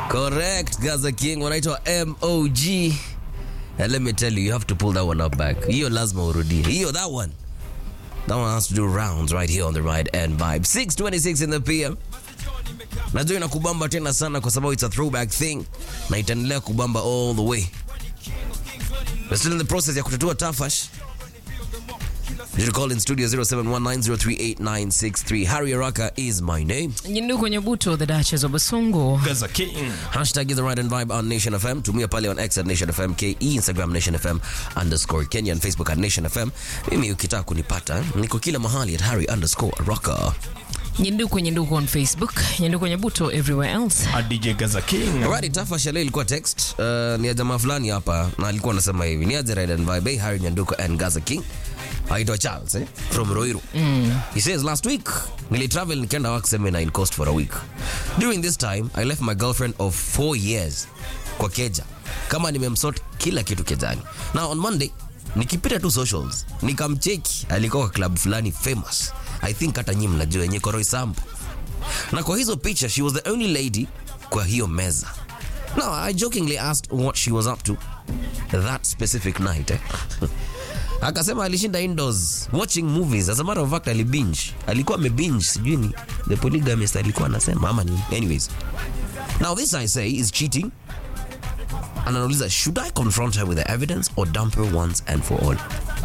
Correct, Gaza King wanaitwa MOG. And let me tell you, you have to pull that one up back. Hiyo lazima urudie. Hiyo that one. That one has to do rounds right here on the right end vibe. 626 in the PM. Najua inakubamba tena sana kwa sababu it's a throwback thing na itaendelea kubamba all the way. We're still in the process ya kutatua tafash. You should call in studio 0719038963. Harry Araka is my name. Nyindu kwenye buto the Duchess of Basungu. Gaza King. Hashtag is the right and vibe on Nation FM. Tumia pale on X at Nation FM KE, Instagram Nation FM underscore Kenya and Facebook at Nation FM. Mimi ukitaka kunipata niko kila mahali at Harry underscore Rocker. Nyindu kwenye ndugu on Facebook. Nyindu kwenye buto everywhere else. A DJ Gaza King. Alright, tafa shale ilikuwa text uh, ni ya jamaa fulani hapa na alikuwa anasema hivi ni aje right and vibe hey, Harry Nyanduko and Gaza King aitwa Charles eh? from Ruiru mm. he says last week nilitravel nikaenda work seminar in coast for a week during this time I left my girlfriend of four years kwa keja kama nimemsort kila kitu kejani now on Monday nikipita tu socials nikamcheki alikuwa kwa club fulani famous I think hata nyinyi mnajua yenye Koroi Sambu na kwa hizo picha she was the only lady kwa hiyo meza now i jokingly asked what she was up to that specific night eh? akasema alishinda indoors watching movies as a matter of fact alibinge alikuwa amebinge sijui ni the polygamist alikuwa anasema ama ni anyways now this i say is cheating and anauliza should i confront her with the evidence or dump her once and for all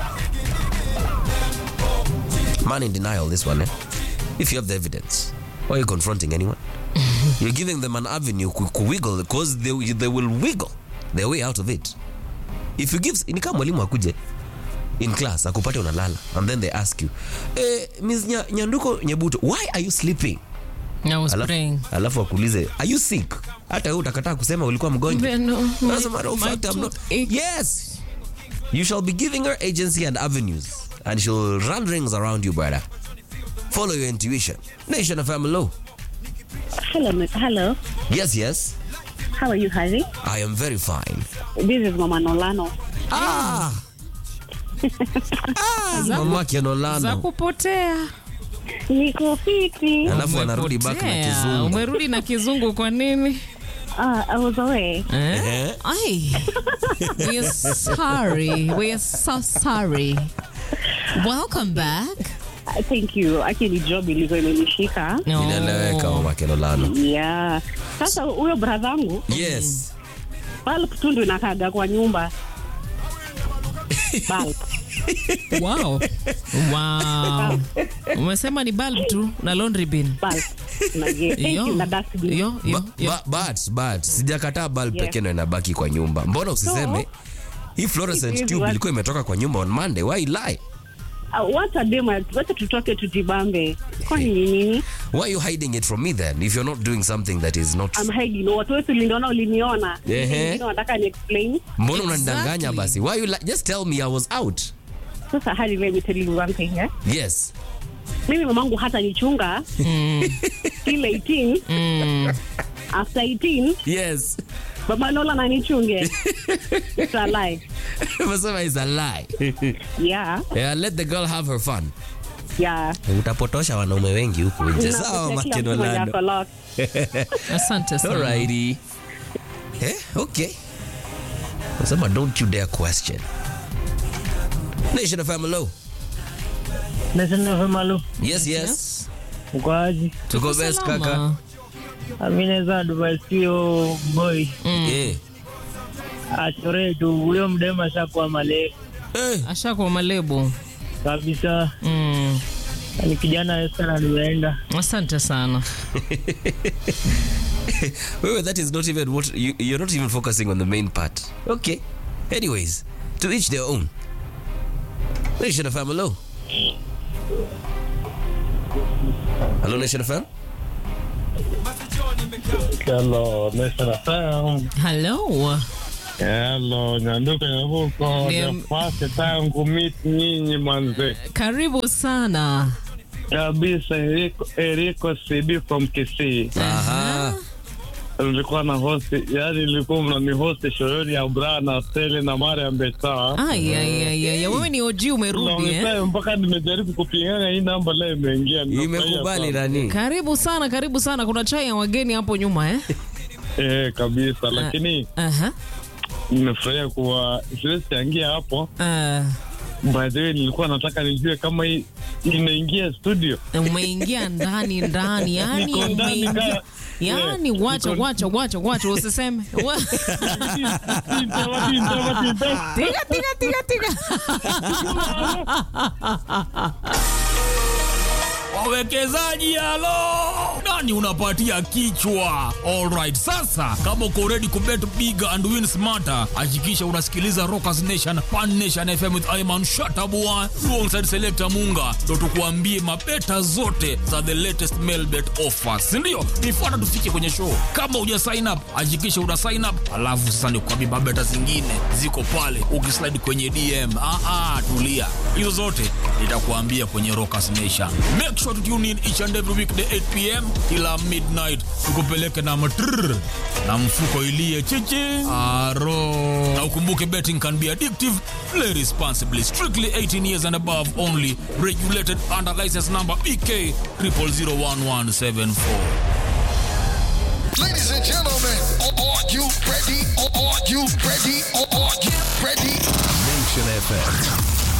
man in denial this one eh? if you have the evidence why are you confronting anyone you're giving them an avenue to, to wiggle because they, they will wiggle their way out of it if you give ni kama mwalimu akuje in class akupate unalala and then they ask you eh, Ms. Nya, nyanduko nyebuto why are you sleeping I was alafu, praying. alafu akuulize are you sick hata wewe utakataa kusema ulikuwa mgonjwa No, my- As a matter of my fact, I'm not. toothache. Yes. You shall be giving her agency and avenues, and she'll run rings around you, brother. Follow your intuition. Nation of Hello. Hello, mi- hello. Yes, yes. How are you, Harry? I am very fine. This is Mama Nolano. Ah. ah, mama Za Kenolano. kupotea. Niko fiti. Alafu anarudi back na Umepotea. kizungu. Umerudi na kizungu kwa nini? Uh, I was away. Eh? Eh? Ai. We are sorry. We are so sorry. Welcome back. Uh, thank you. Actually, job ilikuwa imenishika. No. Inaeleweka mama Kenolano. Yeah. Sasa huyo bradhangu Yes. bulb tu ndo inakaga kwa nyumba. Bulb. Wow. Wow. Umesema ni bulb tu na laundry bin. Bulb. Na ye- Thank Yo. you na dustbin. Yo, yo, Ba- yo. ba- but but sijakataa bulb Yes. pekee ndo inabaki kwa nyumba. Mbona usiseme hii fluorescent It is tube what- ilikuwa imetoka kwa nyumba on Monday. Why lie? Uh, wacha dema, wacha tutoke tujibambe. Kwani ni nini? Why are you hiding it from me then if you're not doing something that is not I'm hiding. Watu wetu uliniona uliniona. Ehe. Wengine wanataka ni explain. mbona unanidanganya Exactly. basi why you li- just tell me i was out Sasa Harry, let me tell you one thing, eh? yes mimi mamangu hata nichunga till 18 Mm. after 18 yes baba Nola nanichunge it's a lie umesema is a lie yeah yeah, let the girl have her fun yeah utapotosha wanaume wengi huku nje sawa Nakutia kila mtu mwenye makenolando ako lost. Asante sana. alrighty eh okay nasema don't you dare question nation of family Nasema Malu, yes yes, Yes. uko aje? tuko best Salama. kaka Mimi naweza advise hiyo boy eh achore tu, huyo mdema ashakuwa male eh Ashakuwa malebo. kabisa, Mm. ni kijana sana alienda. Asante sana. Wait, wait, that is not even what you, you're not even focusing on the main part. Okay. Anyways, to each their own. Nation of hello. Hello, Nation FM. Hello, Nation FM. Hello. Hello, Nyanduka Nyabuko, Ndio. the first tangu meet nyinyi manze. Karibu sana. Kabisa, Eriko, Eriko CB from Kisii. Aha. Nilikuwa na host, yani nilikuwa mnani host shoyoni ya Brana, Steli na Mariam Beta. Ai, ai, ai, ai. Wewe ni OG umerudi eh? Naongea mpaka nimejaribu kupingana hii namba leo imeingia. nimefurahia Imekubali sana. nani? Karibu sana, karibu sana. Kuna chai ya wageni hapo nyuma eh? Eh, kabisa, lakini Aha. nimefurahia kuwa siwezi changia hapo. Uh, By the way, nilikuwa nataka nijue kama hii inaingia studio. umeingia ndani ndani, yani Niko ndani umeingia ka- yani, Yeah, wacha niko- wacha wacha wacha, usiseme Wa- tiga tiga tiga tiga. wawekezaji halo nani unapatia kichwa alright sasa kama uko ready kubet big and win smarter hakikisha unasikiliza rockers nation pan nation fm with iman shatabua alongside selector munga ndo tukuambie mabeta zote za the latest mail bet offers sindio nifuata tufike kwenye show kama uja sign up hakikisha una sign up alafu sasa nikuambie mabeta zingine ziko pale ukislide kwenye dm ah, ah, tulia hizo zote nitakuambia kwenye rockers nation make sure to tune in each and every weekday 8 pm kila midnight tukupeleke na matrrr na mfuko ilie chichi aro na ukumbuke betting can be addictive play responsibly strictly 18 years and above only regulated under license number bk 0001174 Ladies and gentlemen, are you ready? Are you ready? Are you ready? Nation FM.